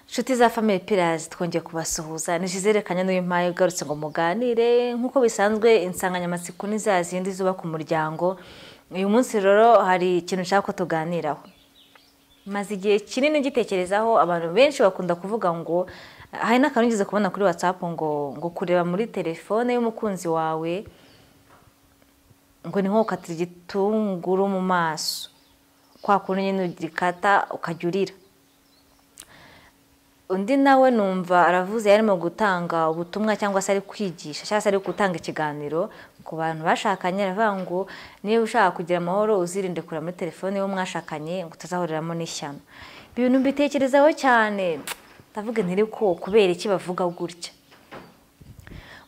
inshuti za family pillars twongeye kubasuhuza ntizizerekanye n'uyu mpaye ugarutse ngo muganire nk'uko bisanzwe insanganyamatsiko ni za zindi zubaka umuryango uyu munsi rero hari ikintu ushaka ko tuganiraho maze igihe kinini ugitekerezaho abantu benshi bakunda kuvuga ngo hari n'akantu ugeze kubona kuri watsapu ngo ngo kureba muri telefone y'umukunzi wawe ngo ni nko gukatira igitunguru mu maso kwa kuntu nyine urikata ukajya urira undi nawe numva aravuze yarimo gutanga ubutumwa cyangwa se ari kwigisha cyangwa se ari gutanga ikiganiro ku bantu bashakanye aravuga ngo niba ushaka kugira amahoro uzirinde kureba muri telefone y'uwo mwashakanye ngo utazahuriramo n'ishyano ibintu mbitekerezaho cyane ndavuga ntiri ko kubera iki bavuga gutya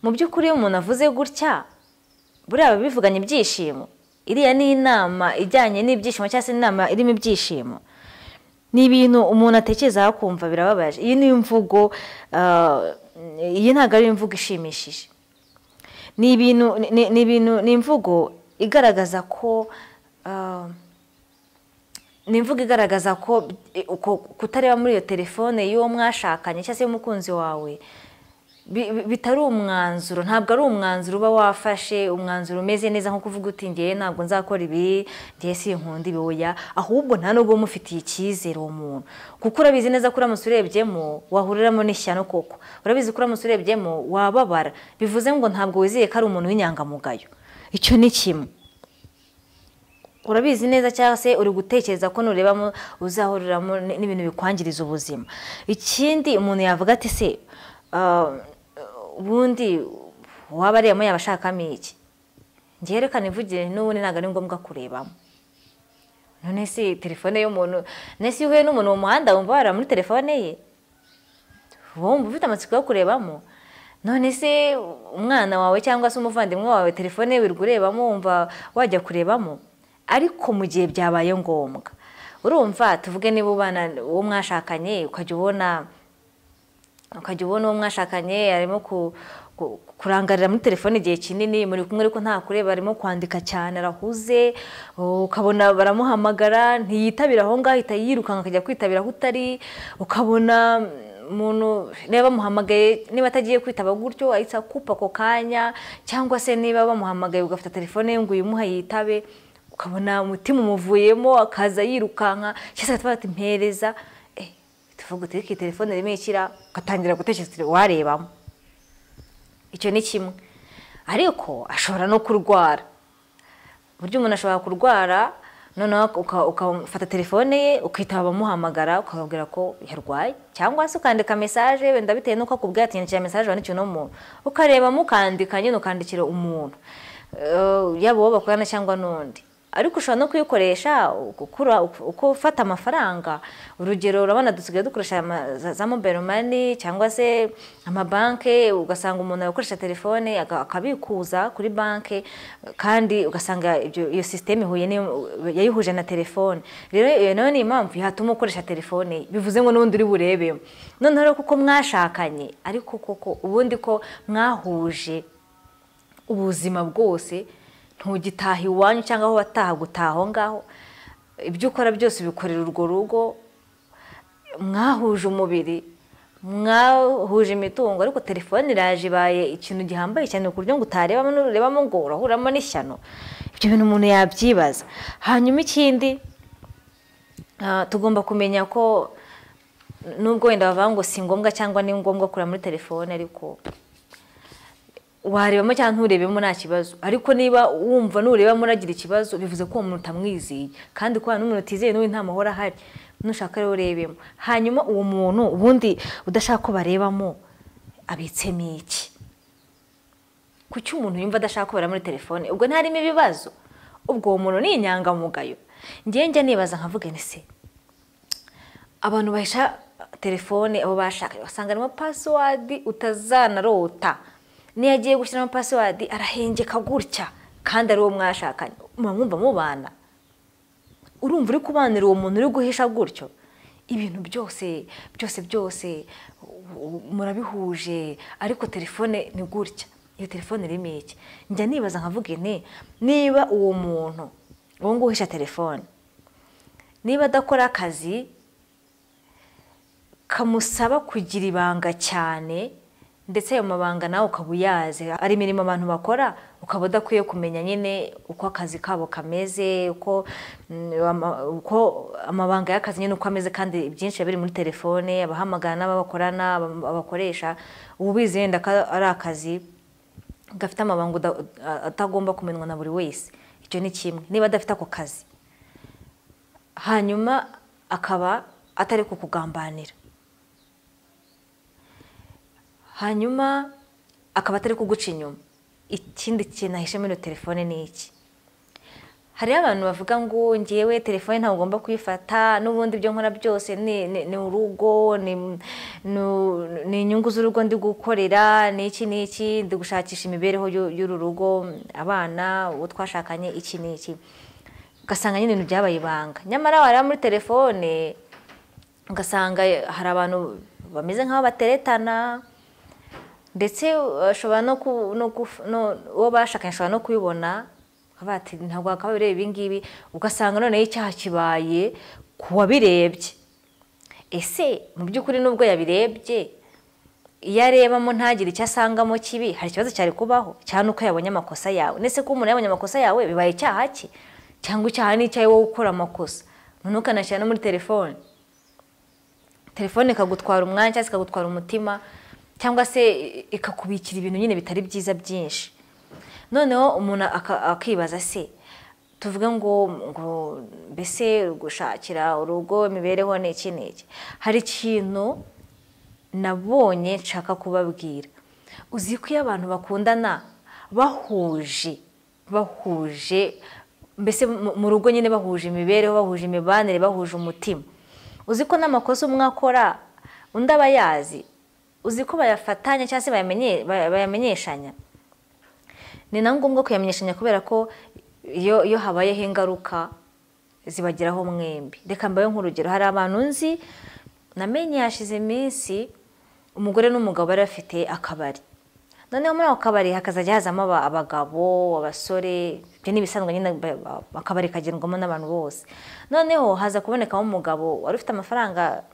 mu by'ukuri iyo umuntu avuze gutya buriya biba bivuganye ibyishimo iriya ni inama ijyanye n'ibyishimo cyangwa se inama irimo ibyishimo ni ibintu umuntu atekereza akumva birababaje iyi ni imvugo iyi ntabwo ari imvugo ishimishije ni ibintu ni ibintu ni imvugo igaragaza ko ni imvugo igaragaza ko kutareba muri iyo telefone y'uwo mwashakanye cyangwa se y'umukunzi wawe bitari umwanzuro ntabwo ari umwanzuro uba wafashe umwanzuro umeze neza nko kuvuga uti ngewe ntabwo nzakora ibi ngewe si inkunda ibiboya ahubwo nta nubwo umufitiye icyizere uwo muntu kuko urabizi neza ko uramutse urebyemo wahuriramo n'ishyano koko urabizi ko uramutse urebyemo wababara bivuze ngo ntabwo wizeye ko ari umuntu w'inyangamugayo icyo ni kimwe urabizi neza cyangwa se uri gutekereza ko nurebamo uzahuriramo n'ibintu bikwangiriza ubuzima ikindi umuntu yavuga ati se ubundi waba ariyemo yaba ashakamo iki ngerekane ivugire n'ubundi ntabwo ari ngombwa kurebamo none si telefone y'umuntu none si uhuye n'umuntu mu muhanda wumva wareba muri telefone ye wumva ufite amatsiko yo kurebamo none se umwana wawe cyangwa se umuvandimwe wawe telefone ye wirirwa urebamo wumva wajya kurebamo ariko mu gihe byabaye ngombwa urumva tuvuge niba ubana uwo mwashakanye ukajya ubona ukajya ubona uwo mwashakanye arimo kurangarira muri telefone igihe kinini muri kumwe ariko nta kureba arimo kwandika cyane arahuze ukabona baramuhamagara ntiyitabira aho ngaho ahita yirukanka akajya kwitabira aho utari ukabona umuntu niba bamuhamagaye niba atagiye kwitaba gutyo ahita akupa ako kanya cyangwa se niba bamuhamagaye ugafata telefone ye ngo uyimuhe yitabe ukabona umutima umuvuyemo akaza yirukanka cyangwa se agahita batimpereza tuvuga utereke telefone rimwe ikira ugatangira gutekereza warebamo icyo ni kimwe ariko ashobora no kurwara uburyo umuntu ashobora kurwara noneho ukafata telefone ye ukitaba abamuhamagara ukababwira ko yarwaye cyangwa se ukandika mesaje wenda bitewe n'uko akubwira ati nyandikira mesaje wandikiwe n'umuntu ukarebamo ukandika nyine ukandikira umuntu yaba uwo bakorana cyangwa n'undi ariko ushobora no kuyikoresha uko ufata amafaranga urugero urabona dusigaye dukoresha za mobile mani cyangwa se amabanki ugasanga umuntu yakoresha telefone akabikuza kuri banki kandi ugasanga iyo sisiteme yayihuje na telefone rero iyo nayo ni impamvu yatuma ukoresha telefone bivuze ngo n'ubundi uri burebemo noneho rero kuko mwashakanye ariko koko ubundi ko mwahuje ubuzima bwose ntugitaha iwanyu cyangwa aho wataha gutaha aho ngaho ibyo ukora byose ubikorera urwo rugo mwahuje umubiri mwahuje imitungo ariko telefone iraje ibaye ikintu gihambaye cyane ku buryo ngo utarebamo n'urebamo ngo urahuramo n'ishyano ibyo bintu umuntu yabyibaza hanyuma ikindi tugomba kumenya ko nubwo wenda bavuga ngo si ngombwa cyangwa ni ngombwa kureba muri telefone ariko warebamo cyangwa nturebemo nta kibazo ariko niba wumva nurebamo uragira ikibazo bivuze ko uwo muntu utamwizeye kandi kubera n'umuntu utizeye n'undi nta mahoro ahari nushaka rero urebemo hanyuma uwo muntu ubundi udashaka ko barebamo abitsemo iki kuki umuntu yumva adashaka ko bareba muri telefone ubwo ntarimo ibibazo ubwo uwo muntu ni inyangamugayo ngewe njya nibaza nkavuga ni se abantu bahisha telefone abo bashakanye basanganamo pasiwadi utazanarota niyo agiye gushyiramo pasiwadi arahengeka gutya kandi ari uwo mwashakanye mwumva mubana urumva uri kubanira uwo muntu uri guhisha gutyo ibintu byose byose byose murabihuje ariko telefone ni gutya iyo telefone irimo iki njya nibaza nkavuga ine niba uwo muntu uwo nguwo uhisha telefone niba adakora akazi kamusaba kugira ibanga cyane ndetse ayo mabanga nawe ukaba uyazi ari imirimo abantu bakora ukaba udakwiye kumenya nyine uko akazi kabo kameze uko mm, ama- uko amabanga y'akazi nyine uko ameze kandi byinshi biba biri muri telefone abahamagara n'ababakorana aba- abakoresha uba ubizi yenda ko ari akazi gafite amabanga uda- atagomba kumenywa na buri wese icyo ni kimwe niba adafite ako kazi hanyuma akaba atari kukugambanira hanyuma akaba atari kuguca inyuma ikindi kintu ahishe muri iyo telefone ni iki hariho abantu bavuga ngo ngewe telefone ntabwo ugomba kuyifata n'ubundi ibyo nkora byose ni ni- ni urugo ni- ni- ni inyungu z'urugo ndi gukorera ni iki ni iki ndi gushakisha imibereho y'u- y'uru rugo abana uwo twashakanye iki ni iki ugasanga nyine ibintu byabaye ibanga nyamara wareba muri telefone ugasanga hari abantu bameze nk'aho bateretana ndetse ashobora no ku no guf- no- uwo bashakanye ashobora no kubibona akavuga ati ntabwo bakaba bireba ibi ngibi ugasanga noneho icyaha kibaye ku wabirebye ese mu by'ukuri nubwo yabirebye iyo arebamo ntagire icyo asangamo kibi hari ikibazo cyari kubaho cyane uko yabonye amakosa yawe ndetse ko umuntu yabonye amakosa yawe bibaye icyaha cye cyangwa icyaha ni icyawe wowe ukora amakosa noneho ukanashyira no muri telefone telefone ikagutwara umwanya cyangwa se ikagutwara umutima cyangwa se ikakubikira ibintu nyine bitari byiza byinshi noneho umuntu aka- akibaza se tuvuge ngo ngo mbese gushakira urugo imibereho ni iki ni iki hari ikintu nabonye nshaka kubabwira uzi ko iyo abantu bakundana bahuje bahuje mbese mu mu rugo nyine bahuje imibereho bahuje imibanire bahuje umutima uzi ko n'amakosa umwe akora undi aba ayazi uzi ko bayafatanya cyangwa se bayamenye- baya- bayamenyeshanya ni na ngombwa kuyamenyeshanya kubera ko iyo iyo habayeho ingaruka zibageraho mwembi reka mbayeho nk'urugero hari abantu nzi namenye hashize iminsi umugore n'umugabo bari bafite akabari noneho muri ako kabari hakazajya hazamo aba- abagabo abasore ibyo ni ibisanzwe nyine ba- ba- akabari kagendwamo n'abantu bose noneho haza kubonekamo umugabo wari ufite amafaranga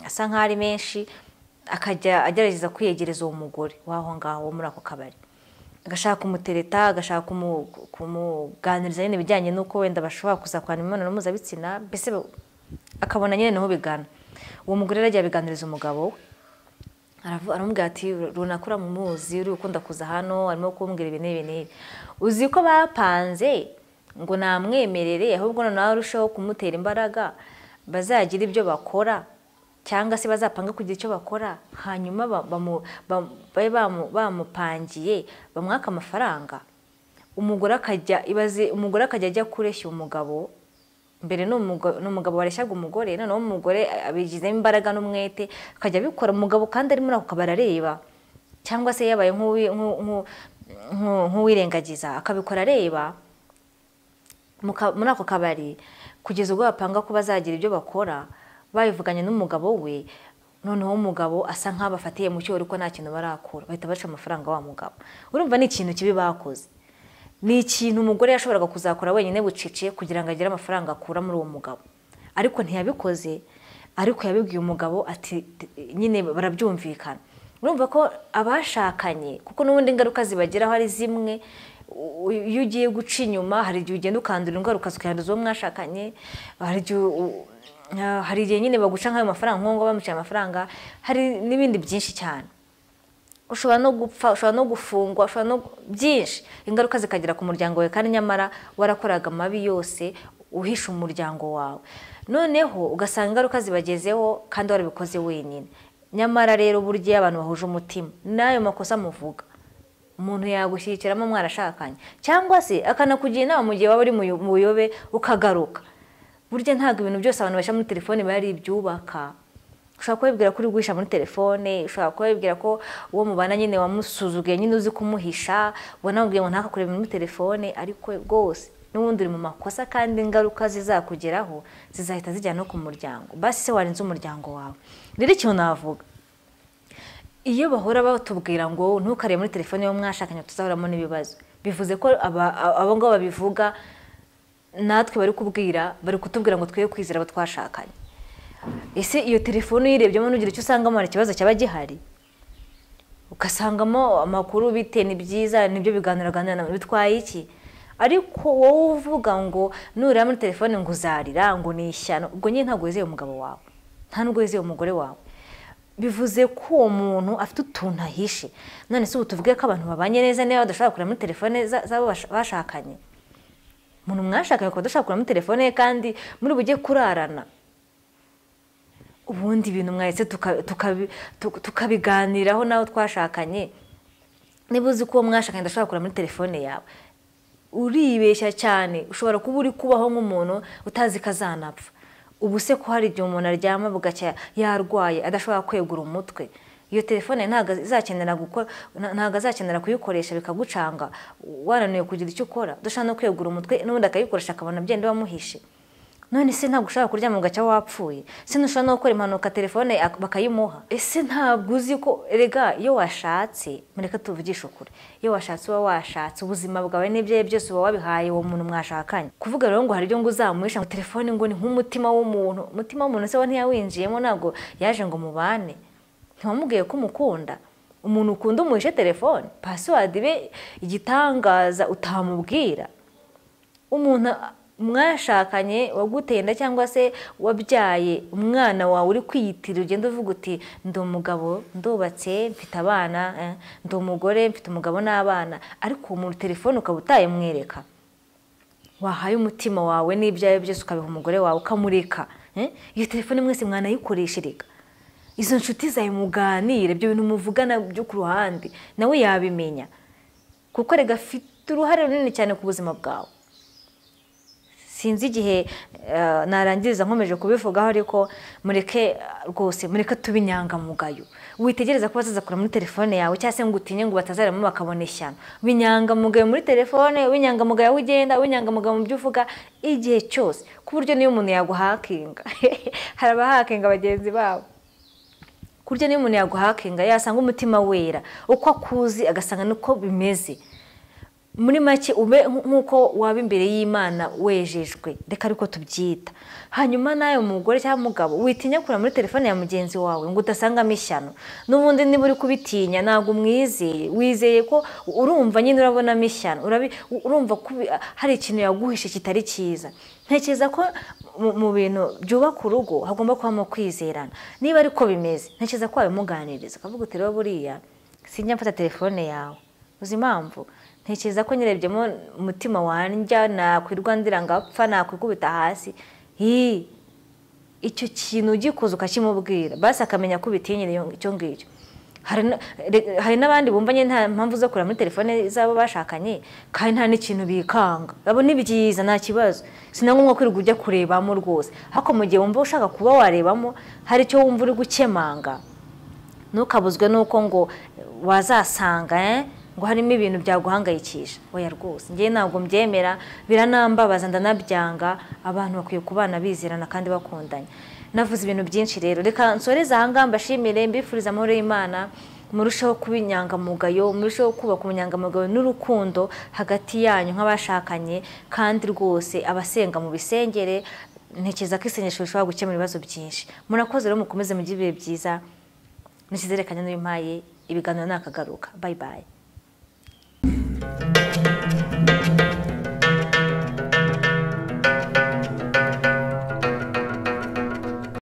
asa nk'aho ari menshi akajya agerageza kwiyegereza uwo mugore w'aho ngaho wo muri ako kabari agashaka kumutereta agashaka kumu- kumuganiriza nyine ibijyanye n'uko wenda bashobora kuzakorana imibonano mpuzabitsina mbese ba- akabona nyine niho bigana uwo mugore rero agiye abiganiriza umugabo we Aravu- aramubwira ati runaka uramuzi uri gukunda kuza hano arimo kumbwira ibi n'ibi n'ibi uzi ko bapanze ngo namwemerere ahubwo noneho arusheho kumutera imbaraga bazagira ibyo bakora cyangwa se bazapanga kugira icyo bakora hanyuma ba- bamu- bam- babe bamu- bamupangiye bamwaka amafaranga umugore akajya ibaze umugore akajya ajya kureshya umugabo mbere ni umugo- ni umugabo wareshyaga umugore noneho umugore abigizemo imbaraga n'umwete akajya abikora umugabo kandi ari muri ako kabari areba cyangwa se yabaye nk'uwi- nk'u- nk'u- nk'u- nk'uwirengagiza akabikora areba mu ka- muri ako kabari kugeza ubwo bapanga ko bazagira ibyo bakora babivuganye n'umugabo we noneho umugabo asa nk'aho bafatiye mu cyobo ariko nta kintu barakura bahita baca amafaranga wa mugabo urumva ni ikintu kibi bakoze ni ikintu umugore yashoboraga kuzakora wenyine bucece kugira ngo agire amafaranga akura muri uwo mugabo ariko ntiyabikoze ariko yabibwiye umugabo ati nyine barabyumvikana urumva ko abashakanye kuko n'ubundi ingaruka zibageraho ari zimwe u- u- iyo ugiye guca inyuma hari igihe ugenda ukandura ingaruka zikanduza uwo mwashakanye hari igihe u- u- hari igihe nyine baguca nk'ayo mafaranga nk'uwo ng'uwo bamuciye amafaranga hari n'ibindi byinshi cyane ushobora no gupfa ushobora no gufungwa ushobora no byinshi ingaruka zikagera ku muryango wawe kandi nyamara warakoraga amabi yose uhisha umuryango wawe noneho ugasanga ingaruka zibagezeho kandi warabikoze wenyine nyamara rero burya iyo abantu bahuje umutima n'ayo makosa muvuga umuntu yagushyigikiramo mwarashakanye cyangwa se akanakugira inama mu gihe waba uri mu yo- mu buyobe ukagaruka burya ntabwo ibintu byose abantu bashyira muri telefone biba ari ibyubaka ushobora kubibwira ko uri guhisha muri telefone ushobora kubibwira ko uwo mubana nyine wamusuzuguye nyine uzi kumuhisha wanamubwiye ngo ntakakurebe muri telefone ariko rwose n'ubundi uri mu makosa kandi ingaruka zizakugeraho zizahita zijyana no ku muryango basi se warinze umuryango wawe rero ikintu navuga iyo bahora batubwira ngo ntukarebe muri telefone y'uwo mwashakanye tuzahoramo n'ibibazo bivuze ko aba- abo ngabo babivuga natwe bari kubwira bari kutubwira ngo twe kwizera abo twashakanye ese iyo telefone uyirebyemo ntugira icyo usangamo hari ikibazo cyaba gihari ugasangamo amakuru bite ni byiza nibyo biganiraganira na bitwaye iki ariko wowe uvuga ngo nurira muri telefone ngo uzarira ngo ni ishyano ubwo nyine ntabwo wizeye umugabo wawe nta nubwo wizeye umugore wawe bivuze ko uwo muntu afite utuntu ahishe none se ubu tuvuge ko abantu babanye neza niba badashobora kureba muri telefone za- z'abo bash- bashakanye umuntu mwashakanye ukaba udashaka kureba muri telefone ye kandi muri bujye kurarana ubundi ibintu mwahise tuka- tukabi- tuka- tukabiganiraho n'abo twashakanye niba uzi ko uwo mwashakanye adashobora kureba muri telefone yawe uribeshya cyane ushobora kuba uri kubaho nk'umuntu utazi ko azanapfa ubu se ko hari igihe umuntu aryama bugacya yarwaye adashobora kwegura umutwe iyo telefone ntabwo izakenera gukora nta- ntabwo azakenera kuyikoresha bikagucanga wananiwe kugira icyo ukora udashobora no kwegura umutwe n'ubundi akayikoresha akabona byenda wamuhishe none se ntabwo ushobora kuryama ugacya wapfuye se ntushobora no gukora impanuka telefone ak- bakayimuha ese ntabwo uzi ko erega iyo washatse mureka tuvugishe ukuri iyo washatse uba washatse ubuzima bwawe n'ibyawe byose uba wabihaye uwo muntu mwashakanye kuvuga rero ngo hari ibyo ngo uzamuhisha ngo telefone ngo ni nk'umutima w'umuntu umutima w'umuntu se we ntiyawinjiyemo ntabwo yaje ngo mubane ntiwamubwiye ko umukunda umuntu ukunda umuhishe telefone pasiwadi be igitangaza utamubwira umuntu mwashakanye waguteye inda cyangwa se wabyaye umwana wawe uri kwiyitira ugenda uvuga uti ndi umugabo ndubatse mfite abana eh, ndi umugore mfite umugabo n'abana ariko uwo muntu telefone ukaba utayimwereka wahaye umutima wawe n'ibyawe byose ukabiha umugore wawe ukamureka eh? iyo telefone mwese mwanayikoresha erega izo nshuti zawe muganire ibyo bintu muvugana byo ku ruhande nawe yabimenya kuko rega afite uruhare runini cyane ku buzima bwawe sinzi igihe eh, narangiriza nkomeje kubivugaho ariko mureke eh, rwose mureke tube inyangamugayo witegereza ko bazazakura muri telefone yawe cyangwa se ngo utinye ngo batazaramo bakabona ishyano w'inyangamugayo muri telefone w'inyangamugayo aho ugenda w'inyangamugayo mu byo uvuga igihe cyose ku buryo niyo umuntu yaguhakinga hari abahakinga bagenzi babo ku buryo niyo umuntu yaguhakinga yasanga umutima wera uko akuzi agasanga niko bimeze muri make ube nk'uko waba imbere y'imana wejejwe reka ariko tubyita hanyuma nawe mugore cyangwa umugabo witinya kureba muri telefone ya mugenzi wawe ngo udasangamo ishyano n'ubundi niba uri kubitinya ntabwo umwizeye wizeye ko urumva nyine urabonamo ishyano urabi- urumva ko ubi- hari ikintu yaguhishe kitari cyiza ntekereza ko mu- mu bintu byubaka urugo hagomba kubamo kwizerana niba ariko bimeze ntekereza ko wabimuganiriza ukavuga uti rero buriya sinjya mfata telefone yawe uzi impamvu ntekereza ko nyirebyemo umutima wanjya nakwirwa ndira ngapfa nakwikubita hasi Hii, icyo kintu ugikoze ukakimubwira basi akamenya ko ubitinyira iyo- icyo ngicyo Hari na- re- hari n'abandi bumvanye nta mpamvu zo kureba muri telefone z'abo bashakanye kandi nta n'ikintu bikanga abo ni byiza nta kibazo si na ngombwa ko wirirwa ujya kurebamo rwose ariko mu gihe wumva ushaka kuba warebamo hari icyo wumva uri gukemanga ntukabuzwe n'uko ngo wazasanga eh, ngo harimo ibintu byaguhangayikisha oya rwose ngewe ntabwo mbyemera biranambabaza ndanabyanga abantu bakwiye kubana bizerana kandi bakundanye navuze ibintu byinshi rero reka nsoreze ahangaha mbashimire mbifuriza amahoro y'imana murusheho kuba inyangamugayo murusheho kubaka ubunyangamugayo n'urukundo hagati yanyu nk'abashakanye kandi rwose abasenga mu bisengere ntekereza ko isengesho rishobora gukemura ibibazo byinshi murakoze rero mukomeze mugire ibihe byiza nishyizerekanye n'uyu mpaye ibiganiro nakagaruka bayi bayi